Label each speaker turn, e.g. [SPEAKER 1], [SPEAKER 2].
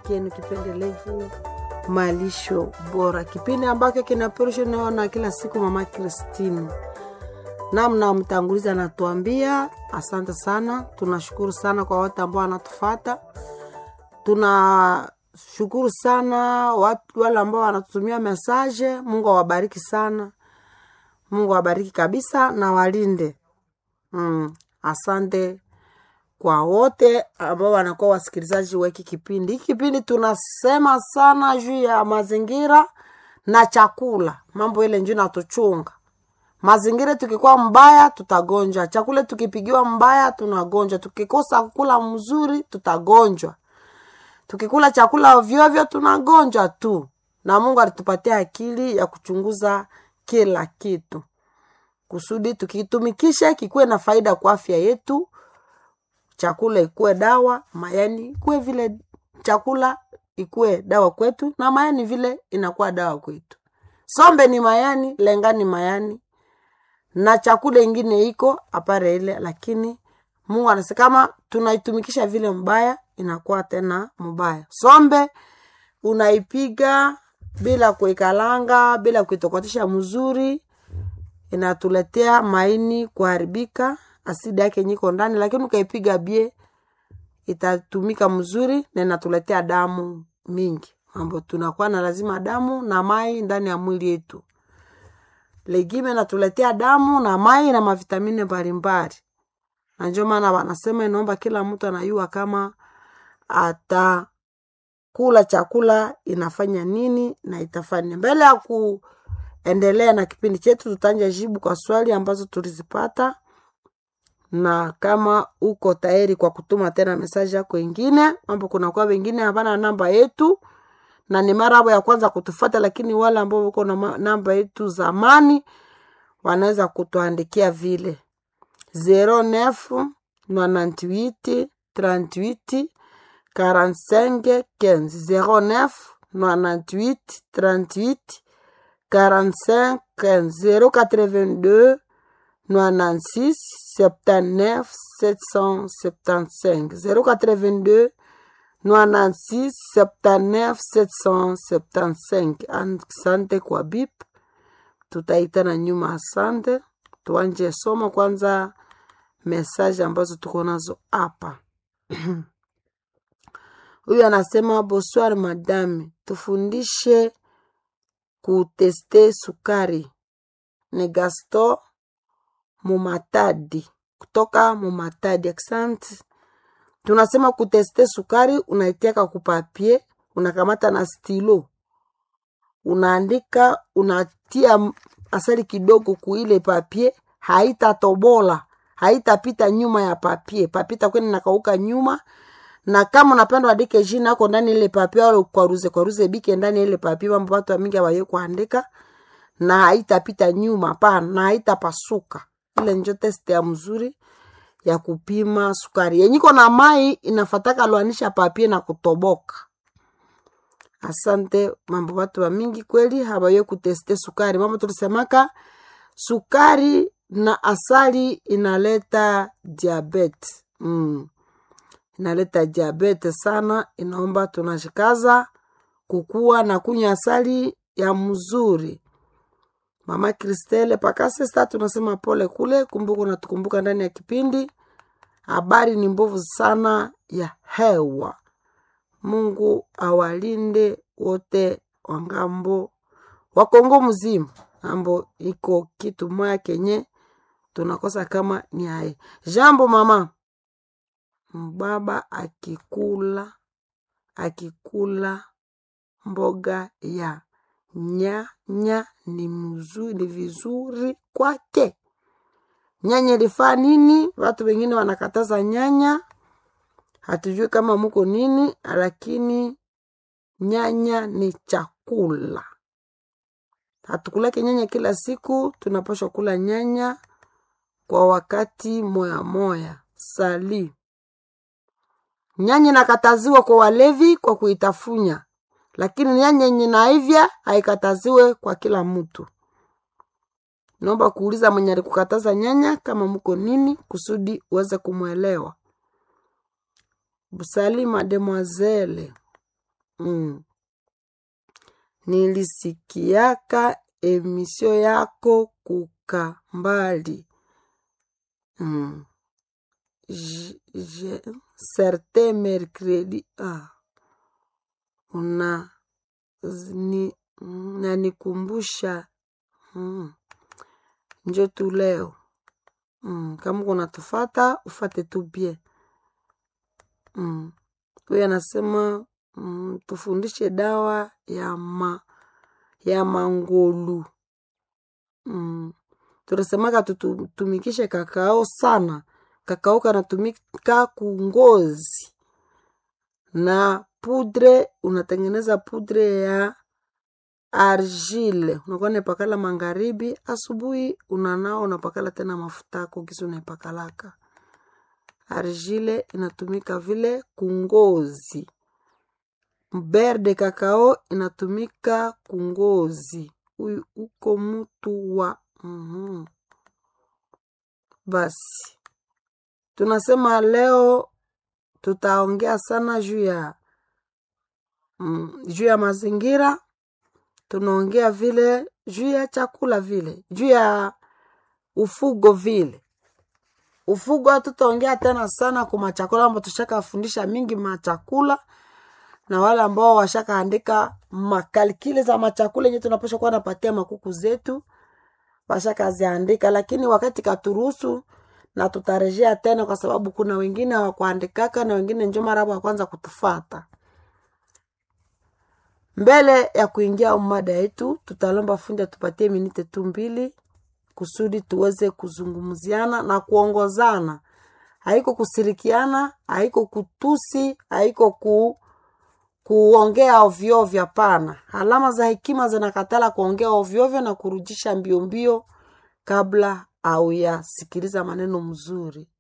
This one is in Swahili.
[SPEAKER 1] chenu kipendelevu malisho bora, kipindi ambacho kinaperushwa naona kila siku mama Kristini namna mtangulizi anatuambia. Asante sana, tunashukuru sana kwa wote ambao wanatufata. Tunashukuru sana watu wale ambao wanatutumia mesaje. Mungu awabariki sana, Mungu awabariki kabisa na walinde. Mm, asante kwa wote ambao wanakuwa wasikilizaji wa hiki kipindi. Hiki kipindi tunasema sana juu ya mazingira na chakula, mambo ile njuu natuchunga mazingira. Tukikuwa mbaya tutagonjwa, chakula tukipigiwa mbaya tunagonjwa, tukikosa kula mzuri tutagonjwa, tukikula chakula ovyoovyo tunagonjwa tu. Na Mungu alitupatia akili ya kuchunguza kila kitu kusudi tukitumikisha kikuwe na faida kwa afya yetu chakula ikuwe dawa, mayani ikuwe vile chakula ikuwe dawa kwetu, na mayani vile inakuwa dawa kwetu. Sombe ni mayani, lenga ni mayani, na chakula ingine iko apare ile, lakini Mungu anasema kama tunaitumikisha vile mbaya, inakuwa tena mbaya. Sombe unaipiga bila kuikalanga, bila kuitokotisha mzuri, inatuletea maini kuharibika asidi yake nyiko ndani, lakini ukaipiga bie itatumika mzuri na inatuletea damu mingi, mambo tunakuwa na lazima damu na mai ndani ya mwili yetu. Legime inatuletea damu na mai na mavitamini mbalimbali, na ndio maana wanasema inaomba kila mtu anayua kama atakula chakula inafanya nini na itafanya. Mbele ya kuendelea na kipindi chetu, tutanja jibu kwa swali ambazo tulizipata na kama uko tayari kwa kutuma tena mesaji yako ingine, mambo kunakuwa wengine hapana namba yetu na ni mara ya kwanza kutufata, lakini wale ambao uko na namba yetu zamani wanaweza kutuandikia vile 09 98 38 45 15 09 98 38 45 15 082 96 79 775 082 96 79 775. Asante kwa bip, tutaitana nyuma. Asante, tuanje soma kwanza mesaje ambazo tuko nazo hapa. Huyu anasema bonsoir madame, tufundishe kuteste sukari. Ni Gaston Mumatadi kutoka Mumatadi. Asante. Tunasema kuteste sukari, unaitiaka kupapie, unakamata na stilo, unaandika, unatia asali kidogo kuile papie, haitatobola haitapita nyuma ya papie, papie takwenda nakauka nyuma. Na kama unapenda andike jina yako ndani ile papie, au kwaruze kwaruze bike ndani ile papie, mambo watu mingi awaye kuandika, na haitapita nyuma pana, na haitapasuka ile njo test ya mzuri ya kupima sukari yenyiko na mai inafataka lwanisha papie na kutoboka. Asante mambo watu wa mingi kweli habaye kuteste sukari. Mambo tulisemaka sukari na asali inaleta diabete mm. Inaleta diabete sana, inaomba tunashikaza kukua na kunywa asali ya mzuri. Mama Kristele Pakasesta tunasema pole kule, kumbuka natukumbuka ndani ya kipindi. Habari ni mbovu sana ya hewa. Mungu awalinde wote wa ngambo wa Kongo mzima, ambo iko kitu moya kenye tunakosa kama ni hai jambo. Mama mbaba akikula akikula mboga ya nyanya ni mzuri, ni vizuri kwake. Nyanya ilifaa nini? Watu wengine wanakataza nyanya, hatujui kama muko nini, lakini nyanya ni chakula. Hatukulake nyanya kila siku, tunapaswa kula nyanya kwa wakati moya moya. Sali nyanya inakataziwa kwa walevi kwa kuitafunya lakini nyanya yenye naivya haikataziwe kwa kila mtu. Naomba kuuliza mwenye alikukataza nyanya kama mko nini, kusudi uweze kumwelewa. Busali mademoiselle mm. nilisikiaka emisio yako kuka mbali mm. J- je- certain mercredi ah. una ni, nanikumbusha mm. njo tu leo mm. kama kunatufata ufate tu bie mm. huyu anasema mm, tufundishe dawa ya ma ya mangolu mm. tunasemaka tutumikishe kakao sana kakao kanatumika kungozi na pudre unatengeneza pudre ya argile unakuwa naipakala magharibi asubuhi unanao unapakala tena mafuta yako kisi unaipakalaka argile inatumika vile kungozi ber de kakao inatumika kungozi huyu uko mtu wa mm basi tunasema leo tutaongea sana juu ya mm, juu ya mazingira tunaongea vile juu ya chakula vile juu ya ufugo vile ufugo hatutaongea tena sana kwa machakula ambao tushakafundisha mingi machakula na wale ambao washakaandika makalikile za machakula yenye tunapasha kuwa napatia makuku zetu washakaziandika lakini wakati katuruhusu na tutarejea tena kwa sababu kuna wengine hawakuandikaka na wengine njo mara ya kwanza kutufata mbele ya kuingia mada yetu tutalomba fundi atupatie minite tu mbili kusudi tuweze kuzungumziana na kuongozana haiko kusirikiana haiko kutusi haiko ku kuongea ovyoovyo hapana alama za hekima zinakatala kuongea ovyoovyo na kurudisha mbio mbio kabla au yasikiliza maneno mzuri